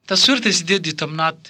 taswiirta siddeed iyo tobnaad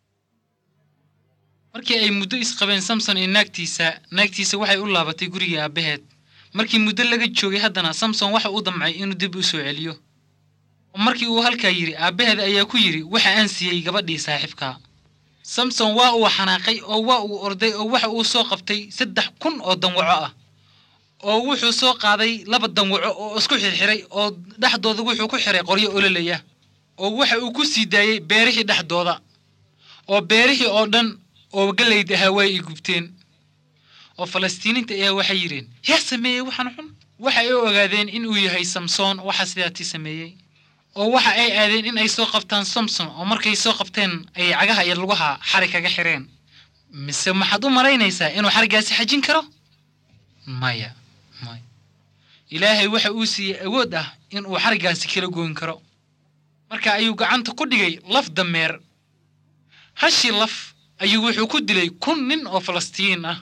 markii ay muddo isqabeen samson iyo naagtiisa naagtiisa waxay u laabatay gurigii aabbaheed markii muddo laga joogay haddana samson waxa uu damcay inuu dib u soo celiyo oo markii uu halkaa yidhi aabbaheed ayaa ku yidhi waxa aan siiyey gabadhii saaxiibka samson waa uu xanaaqay oo waa uu orday oo waxa uu soo qabtay saddex kun oo danwaco ah oo wuxuu soo qaaday laba danwaco oo isku xirxiray oo dhexdooda wuxuu ku xiray qoryo ololaya oo waxa uu ku sii daayey beerihii dhexdooda oo beerihii oo dhan oo gallayd ahaa way i gubteen oo falastiiniinta ayaa waxay yidheen yaa sameeyey waxaan xun waxa ay ogaadeen in uu yahay samsoon waxa sidaatii sameeyey oo waxa ay aadeen in ay soo qabtaan samson oo markay soo qabteen ayay cagaha iyo lugaha xari kaga xireen mise maxaad u malaynaysaa inuu xarigaasi xajin karo maya maya ilaahay waxa uu siiyey awood ah in uu xarigaasi kala goyn karo marka ayuu gacanta ku dhigay laf dameer hashii laf ayuu wuxuu ku dilay kun nin oo falastiin ah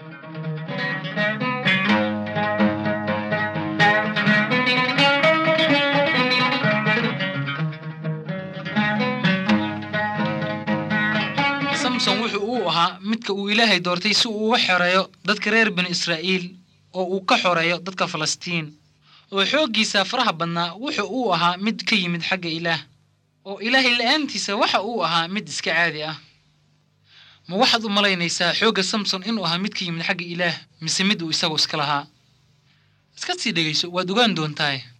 samson wuxuu uu ahaa midka uu ilaahay doortay si uu uga xoreeyo dadka reer bani israa'iil oo uu ka xoreeyo dadka falastiin oo xooggiisa faraha badnaa wuxuu uu ahaa mid ka yimid xagga ilaah oo ilaahay la'aantiisa waxa uu ahaa mid iska caadi ah ma waxaad u malaynaysaa xoogga samson inuu ahaa mid ka yimid xagga ilaah mise mid uu isagu iska lahaa iska sii dhegayso waad ogaan doontaaye